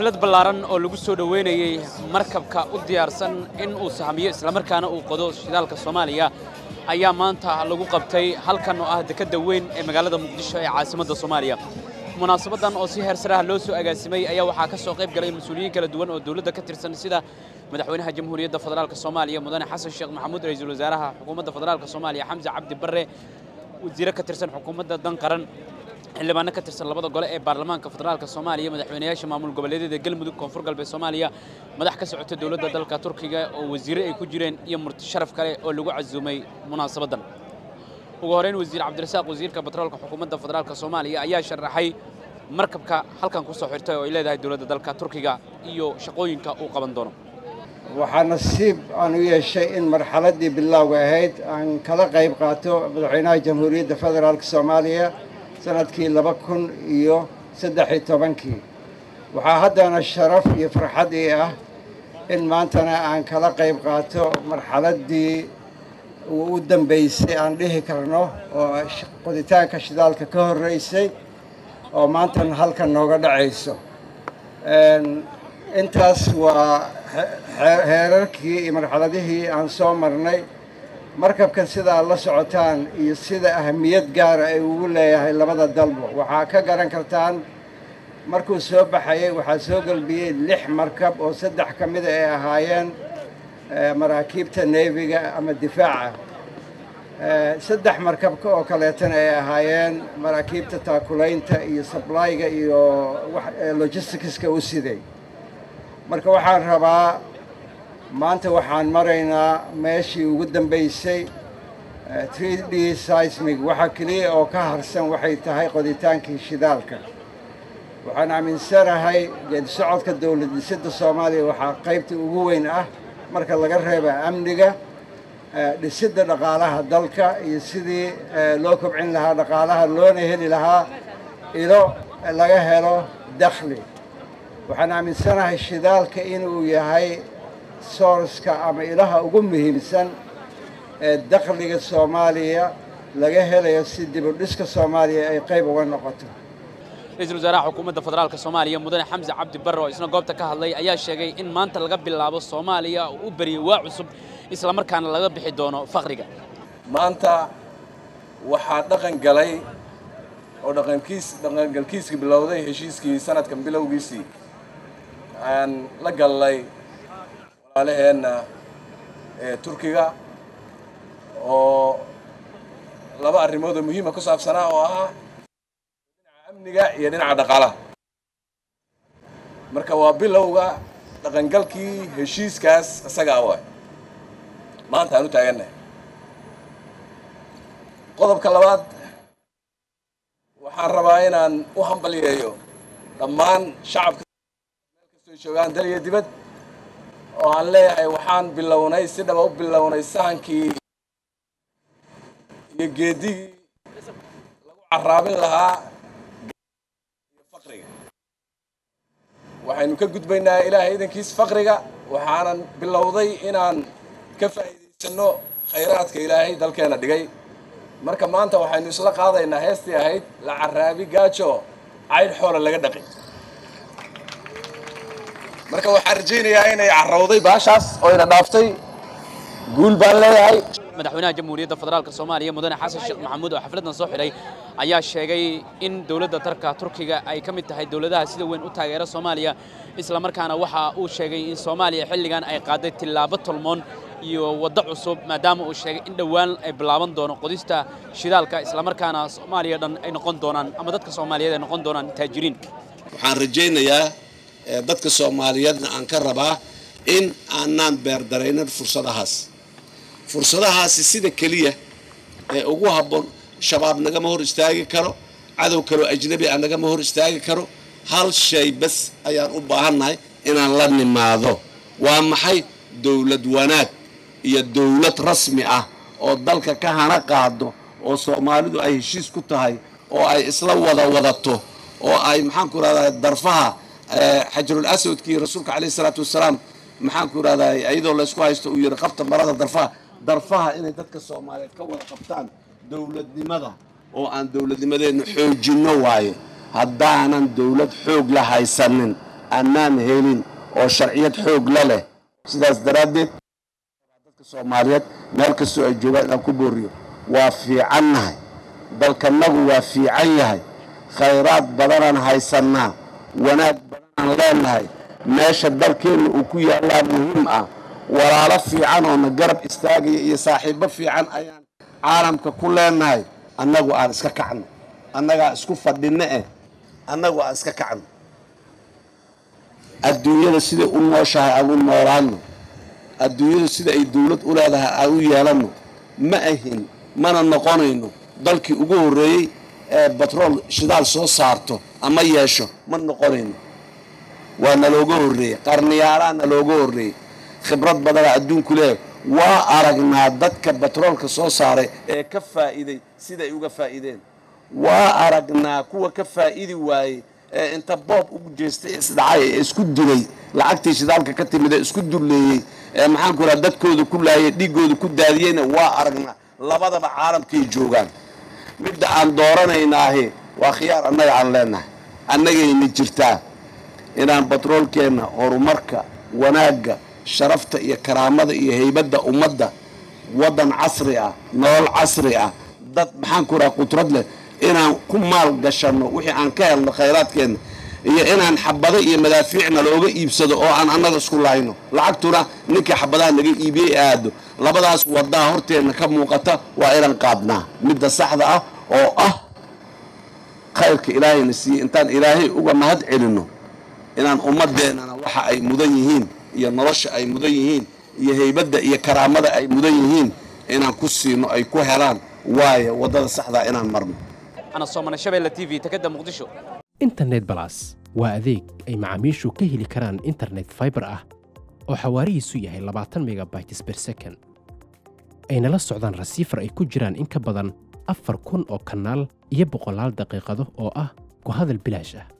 xaflad ballaaran oo lagu soo dhoweynayey markabka u diyaarsan in uu sahamiyo islamarkaana uu qodo shidaalka soomaaliya ayaa maanta lagu qabtay halkan oo ah dekedda weyn ee magaalada muqdisho ee caasimadda soomaaliya munaasabaddan oo si heer saraha loo soo agaasimay ayaa waxaa ka soo qayb galay mas-uuliyiin kala duwan oo dowladda ka tirsan sida madaxweynaha jamhuuriyadda federaalka soomaaliya mudane xasan sheekh maxamuud ra-iisul wasaaraha xukuumadda federaalka soomaaliya xamse cabdi barre wasiire ka tirsan xukuumadda dan qaran xildhibaano ka tirsan labada gole ee baarlamaanka federaalka soomaaliya madaxweynayaasha maamul goboleedyada galmudug koonfur galbeed soomaaliya madax ka socota dowladda dalka turkiga oo wasiire ay ku jireen iyo murti sharaf kale oo lagu casuumay munaasabaddan ugu horeyn wasiir cabdirasaaq wasiirka batroolka xukuumadda federaalka soomaaliya ayaa sharaxay markabka halkan ku soo xirtay oo ay leedahay dowladda dalka turkiga iyo shaqooyinka uu qaban doono waxaa nasiib aan u yeeshay in marxaladdii bilowga ahayd aan kala qayb qaato madaxweynaha jamhuuriyadda federaalka soomaaliya sanadkii laba kun iyo saddex iyo tobankii waxaa haddana sharaf iyo farxad ii ah in maantana aan kala qayb qaato marxaladdii u dambaysay aan dhihi karno oo qoditaanka shidaalka ka horreysay oo maantana halkan nooga dhacayso intaas waa heerarkii iyo marxaladihii aan soo marnay markabkan sida aad la socotaan iyo sida ahamiyad gaara ay ugu leeyahay labada dalba waxaa ka garan kartaan markuu soo baxayay waxaa soo gelbiyey lix markab oo saddex ka mida ay ahaayeen maraakiibta neefiga ama difaaca saddex markabka oo kaleetana ay ahaayeen maraakiibta taakulaynta iyo sablayga iyo logisticska u siday marka waxaan rabaa maanta waxaan maraynaa meeshii ugu dambaysay three d seismig waxa keliya oo ka harsan waxay tahay qoditaankii shidaalka waxaan aaminsanahay geedi socodka dowlad dhisidda soomaaliya waxaa qaybta ugu weyn ah marka laga reeba amniga dhisidda dhaqaalaha dalka iyo sidii loo kobcin lahaa dhaqaalaha loona heli lahaa ilo laga helo dakhli waxaan aaminsanahay shidaalka inuu yahay soorska ama ilaha ugu muhiimsan ee dakhliga soomaaliya laga helayo si dibudhiska soomaaliya ay qayb uga noqoto ra-iisul wasaaraha xukuumadda federaalka soomaaliya mudane xamse cabdi barre oo isna goobta ka hadlay ayaa sheegay in maanta laga bilaabo soomaaliya uu u beriyey waa cusub islamarkaana laga bixi doono faqriga maanta waxaa dhaqan galay oo dhaqankiis dhaqangalkiiskii bilowday heshiiskii sanadkan bilowgiisii aan la gallay walaalaheenna ee turkiga oo laba arrimood oo muhiima ku saabsanaa oo ahaa dhinaca amniga iyo dhinaca dhaqaalaha marka waa bilowga dhaqangalkii heshiiskaas isagaa waay maanta aan u taagannahay qodobka labaad waxaan rabaa inaan u hambaliyeeyo dhammaan shacabka meel kastoo joogaan dal iyo dibad oo aan leeyahay waxaan bilownay si dhaba u bilownay sahankii iyo geedigii lagu carraabin lahaa iyo faqriga waxaynu ka gudbaynaa ilaahay idankiis faqriga waxaanan bilowday inaan ka faa'iidaysanno khayraadka ilaahay dalkeena dhigay marka maanta waxaynu isla qaadaynaa heestii ahayd la carraabi gaajo caydh xoola laga dhaqi marka waxaan rajaynayaa inay carrawday baashaas oo ina dhaaftay guul baan leeyahay madaxweynaha jamhuuriyadda federaalka soomaaliya mudane xasan sheekh maxamuud oo xafladdan soo xidhay ayaa sheegay in dowladda dalka turkiga ay ka mid tahay dowladaha sida weyn u taageera soomaaliya islamarkaana waxa uu sheegay in soomaaliya xilligan ay qaaday tillaabo tolmoon iyo waddo cusub maadaama uu sheegay in dhowaan ay bilaaban doono qodista shidaalka islamarkaana soomaaliya dhan ay noqon doonaan ama dadka soomaaliyeed ay noqon doonaan taajiriin waxaan rajaynayaa dadka soomaaliyeedna aan ka rabaa in aanaan beerdaraynin fursadahaas fursadahaasi sida keliya ee ugu habboon shabaab nagama hor istaagi karo cadow kaloo ajnabi ah nagama hor istaagi karo hal shay bas ayaan u baahannahay inaan la nimaado waa maxay dowlad wanaag iyo dowlad rasmi ah oo dalka ka hana qaado oo soomaalidu ay heshiis ku tahay oo ay isla wada wadato oo ay maxaanku rahdaa darfaha xajarul aswadkii rasuulka caleyhi salaatu wasalaam maxaanku rahdaa iyadoo laysku haysto uu yidhi qabta marada darfaha darfaha inay dadka soomaaliyeed ka wada qabtaan dowladnimada oo aan dowladnimadeenna xoojinno waaye haddaanan dowlad xoog la haysanin annaan helin oo sharciyad xoog la leh sidaas daraaddeed dadka soomaaliyeed meel kastoo ay joogaan inaan ku booriyo waa fiicannahay dalkanagu waa fiican yahay khayraad badanaan haysannaa wanaag badanaan leenahay meesha dalkeenna uu ku yaallaa muhiim ah walaalo fiican oona garab istaagaya iyo saaxiibbo fiican ayaan caalamka ku leenahay annagu aan iska kacno annagaa isku fadhinno eh annagu aan iska kacno adduunyada siday u nooshahay aan u noolaanno adduunyadu sida ay dawlad u leedahay aan u yeelanno ma ahin mana noqonayno dalkii ugu horreeyey ee batrool shidaal soo saarto ama yeesho ma noqonayno waa nalooga horreeyey qarniyaalaa nalooga horreeyey khibrad badana adduunku leeyahay waa aragnaa dadka batroolka soo saaray ee ka faa'iiday siday uga faa'iideen waa aragnaa kuwa ka faa'idi waayey ee inta boob ugu jeestay isdhacay ee isku dilay lacagtii shidaalka ka timid ee isku dulleeyey ee maxaanku raha dadkooda ku laayay dhiiggooda ku daadiyeyna waa aragnaa labadaba caalamkay joogaan midda aan dooranaynaahi waa khiyaar annaga aan leenahay annagayna jirtaa inaan batroolkeenna horumarka wanaagga sharafta iyo karaamada iyo haybadda ummadda waddan casri ah nolol casri ah dad maxaanku raha qudrad leh inaan ku maal gashanno wixii aan ka helno khayraadkeenna iyo inaan xabado iyo madaafiicna looga iibsado oo aan annaga isku lahayno lacagtuna ninkii xabadaha naga iibiyey aado labadaas waddaa horteenna ka muuqata waa inaan qaadnaa midda saxda ah oo ah khayrka ilaahayna siiyey intaan ilaahay uga mahad celinno inaan ummadeennana waxa ay mudan yihiin iyo nolosha ay mudan yihiin iyo haybadda iyo karaamada ay mudan yihiin inaan ku siino ay ku helaan waayo waddada saxdaa inaan marno ana soomane shabeelle t v takada muqdisho internet balas waa adeeg ay macaamiishu ka heli karaan internet fiber ah oo xawaarihiisu yahay labaatan megabytes per second ayna la socdaan rasiifar ay ku jiraan in ka badan afar kun oo kanaal iyo boqolaal daqiiqado oo ah ku hadal bilaash ah